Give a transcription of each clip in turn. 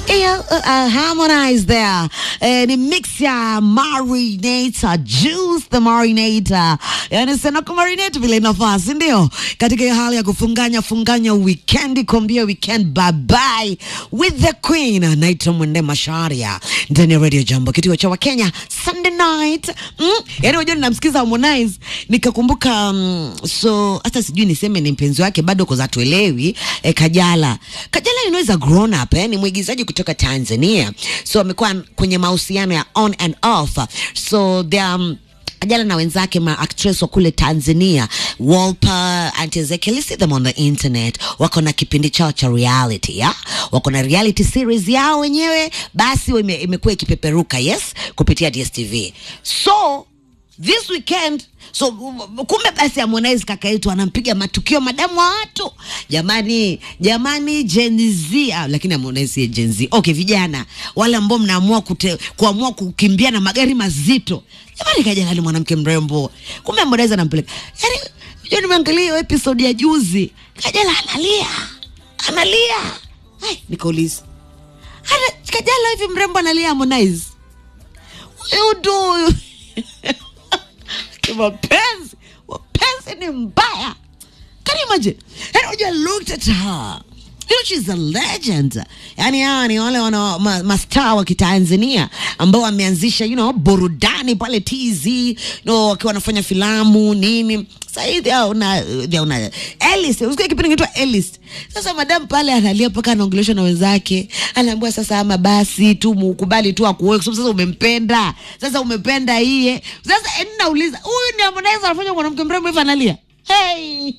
Yeah, uh, uh, Harmonize there. Eh, ni mix ya marinator juice the marinator, yani sena kumarinate vile inafaa, si ndio? Katika hiyo hali ya kufunganya funganya weekend, kuambia weekend bye bye with the queen. Naitwa Mwende Masharia ndani ya Radio Jambo, kituo cha Wakenya Sunday night. Mm? Yani unajua ninamsikiza Harmonize nikakumbuka, mm, so hata sijui niseme ni mpenzi wake bado kwa tuelewi eh, Kajala. Kajala you know is a grown up eh, ni mwigizaji kutoka Tanzania, so amekuwa kwenye mahusiano ya on and off, so they are um, Kajala na wenzake ma actress wa kule Tanzania Wolper, Auntie Ezekiel, you see them on the internet, wako na kipindi chao cha reality ya wako na reality series yao wenyewe, basi ime, imekuwa ikipeperuka yes, kupitia DSTV so this weekend so kumbe basi Harmonize kaka yetu anampiga matukio madamu wa watu jamani, jamani Gen Z ah, lakini Harmonize si Gen Z. Okay, vijana wale ambao mnaamua kute, kuamua kukimbia na magari mazito jamani, Kajala ni mwanamke mrembo, kumbe Harmonize anampeleka yani. Unajua, nimeangalia hiyo episode ya juzi, Kajala analia analia, ai, nikauliza ana Kajala hivi mrembo analia Harmonize, huyu ndio mapenzi mapenzi ni mbaya can you imagine and when you looked at her you know she's a legend yani hawa ni wale wana ma, mastaa wa kitanzania ambao wameanzisha you know burudani pale tz you know, wakiwa wanafanya filamu nini sahizi una una Ellis usikia kipindi kinaitwa Ellis. Sasa madam pale analia mpaka anaongeleshwa na wenzake, anaambiwa sasa, ama basi tu mukubali tu akuoe, kwa sababu sasa umempenda, sasa umependa iye. Sasa eni nauliza, huyu ni Harmonize anafanya mwanamke mrembo hivi analia? Hey!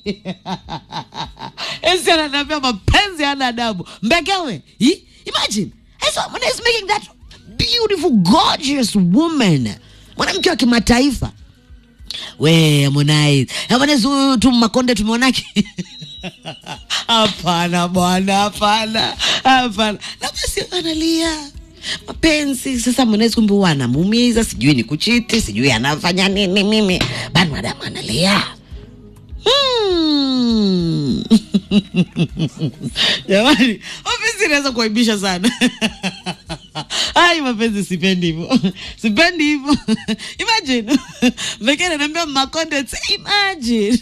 Esi ananiambia mapenzi hana adabu. Mbekewe. Hi? Imagine. Hey, so Harmonize making that beautiful gorgeous woman. Mwanamke wa kimataifa we Harmonize, Harmonize huyu tu Makonde tumeonake hapana bwana, hapana, hapana. Na basi analia mapenzi sasa. Harmonize kumbe huwa anamuumiza, sijui ni kuchiti, sijui anafanya nini. Mimi bado madamu analia Hmm. Jamani, mapenzi inaweza kuaibisha sana. Ai, mapenzi sipendi hivyo, sipendi hivyo. Imagine Bekele anaambia Makonde, imagine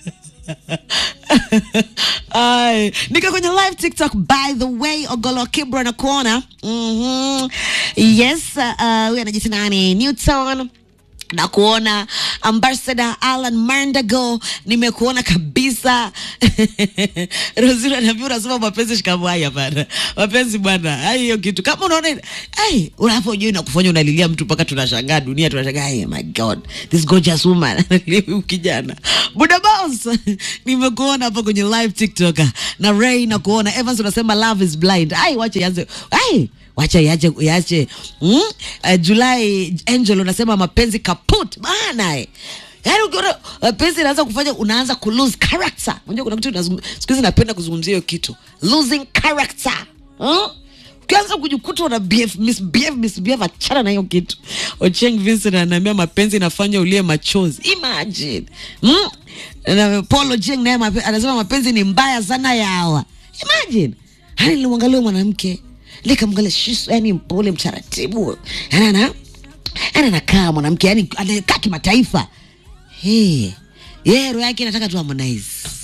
Ai, nika kwenye live TikTok by the way, Ogolo Kibra na kuona mm-hmm. Yes, uh, huyu anajiita nani? Newton na kuona ambassador Alan Mandago, nimekuona kabisa. Rozira anaambia unasema mapenzi shikamwai. Hapana, mapenzi bwana, ai hiyo kitu kama unaona ai, unapojua inakufanya unalilia mtu mpaka tunashangaa, dunia tunashangaa, hey, my god this gorgeous woman huyu kijana Buda Boss, nimekuona hapa kwenye live TikTok na Ray na kuona Evans unasema love is blind. Ai, wacha yanze ai wacha yache yache mm? Uh, Julai Angel unasema mapenzi kaput bana eh. Yaani ukiona mapenzi inaanza kufanya unaanza ku lose character. Unajua kuna kitu nazungumza siku hizi napenda kuzungumzia hiyo kitu. Losing character. Huh? Ukianza kujikuta una behave, misbehave, misbehave achana na hiyo kitu. Ocheng Vincent ananiambia mapenzi inafanya ulie machozi. Imagine. Mm? Na Paul Ocheng naye mape- anasema mapenzi ni mbaya sana ya hawa. Imagine. Hani nilimwangalia mwanamke nikamwangalia shisu, yani mpole mtaratibu, yani ana yani anakaa mwanamke, yani anakaa kimataifa. Hey, yeye roho yake inataka tu Harmonize.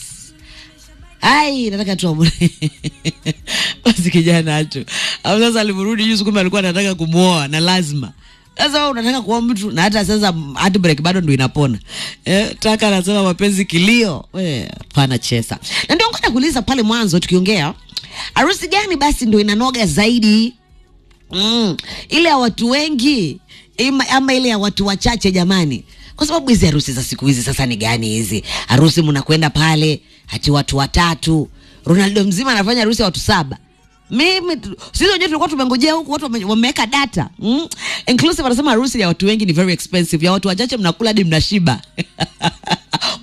Ai, nataka tu Harmonize. Basi kijana acho. Au sasa alivyorudi juzi kumbe alikuwa anataka kumuoa na lazima. Sasa wewe unataka kuoa mtu na hata sasa heartbreak bado ndio inapona. Eh, taka anasema mapenzi kilio. We, pana chesa. Na ndio ngoja kuuliza pale mwanzo tukiongea harusi gani basi ndio inanoga zaidi? Mm, ile ya watu wengi ima, ama ile ya watu wachache jamani? Kwa sababu hizi harusi za siku hizi sasa ni gani hizi? Harusi mnakwenda pale hati watu watatu. Ronaldo mzima anafanya harusi ya watu saba. Mimi tu- sisi wenyewe tulikuwa tumengojea huku watu wame- wameweka data. Mm? Inclusive anasema harusi ya watu wengi ni very expensive. Ya watu wachache mnakula hadi mnashiba. Kumbe hii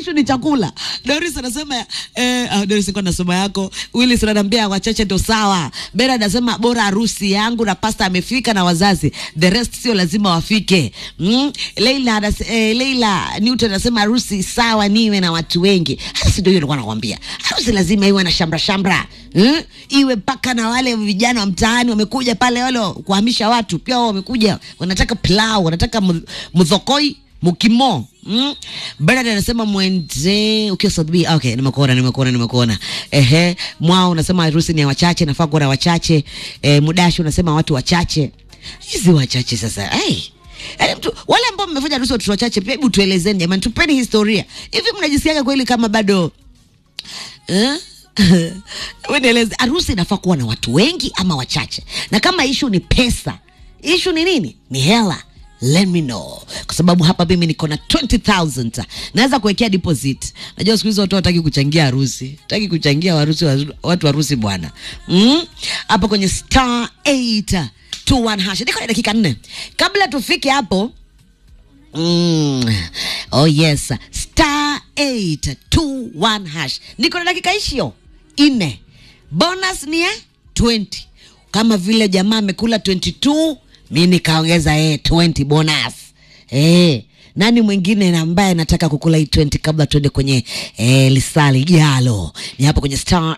ishu ni chakula. Doris anasema eh, ah, Doris kwa nasoma yako. Willis ananiambia wachache ndo sawa. Bera anasema bora harusi yangu na pasta amefika na wazazi, the rest sio lazima wafike. Mm? Leila anas, eh, Leila Newton anasema harusi sawa, niwe na watu wengi. Harusi ndio hiyo nilikuwa nakwambia, harusi lazima iwe na shamra shamra mm? iwe mpaka na wale vijana wa mtaani wamekuja pale, wale kuhamisha watu pia wao wamekuja, wanataka pilau, wanataka mu- mudhokoi mukimo mm? Bernard anasema mwende ukiwa South B. Okay, nimekuona nimekuona nimekuona. Ehe, mwao unasema harusi ni ya wachache, nafaa kuwa na wachache. Eh, Mudashi unasema watu wachache. Hizi wachache sasa. Hey. Yaani mtu wale ambao mmefanya harusi watoto wachache, pia hebu tuelezeni jamani, tupeni historia. Hivi mnajisikiaga kweli kama bado eh? Wewe nieleze, harusi inafaa kuwa na watu wengi ama wachache? Na kama ishu ni pesa, ishu ni nini? Ni hela. Let me know, kwa sababu hapa mimi niko na 20000 naweza kuwekea deposit. Najua siku hizi watu wataki kuchangia harusi, hataki kuchangia harusi, watu harusi bwana. Mm? Hapa kwenye star 821 hash, niko na dakika nne kabla tufike hapo. Mm. Oh yes, star 821 hash. Niko na dakika ishio ine. Bonus ni ya 20. Kama vile jamaa amekula 22, mi nikaongeza eh 20 bonus. Eh, nani mwingine na ambaye anataka kukula hii 20 kabla tuende kwenye eh, lisali jalo? Ni hapa kwenye star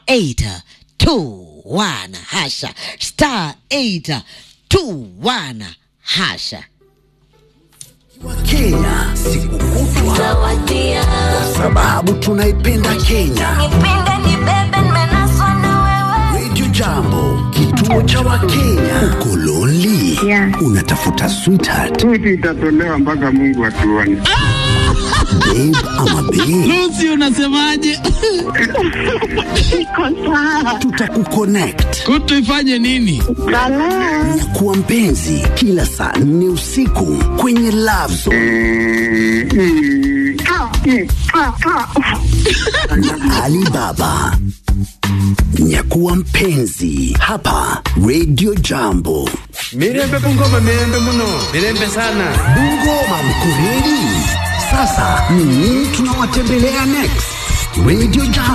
821 hasha. Star 821 hasha. wa Kenya siku kutwa, Zawadia. kwa sababu tunaipenda Kenya. Nipende nibebe nimenaswa na wewe. Radio Jambo, kituo cha Wakenya. Uko lonely? Yeah. Unatafuta sweetheart, Switi itatolewa mpaka Mungu atuone. babe ama babe? Lucy unasemaje? Iko sawa. Tutakuconnect Kutu ifanye nini? Balaa. na kuwa mpenzi kila saa nne usiku kwenye Love Zone Mm, mm. Ah, mm, ah, ah. na Alibaba. Nyakuwa mpenzi hapa Radio Jambo. mirembe bungoma mirembe muno mirembe sana Bungoma mkureli. Sasa ni nini tunawatembelea next? Radio Jambo.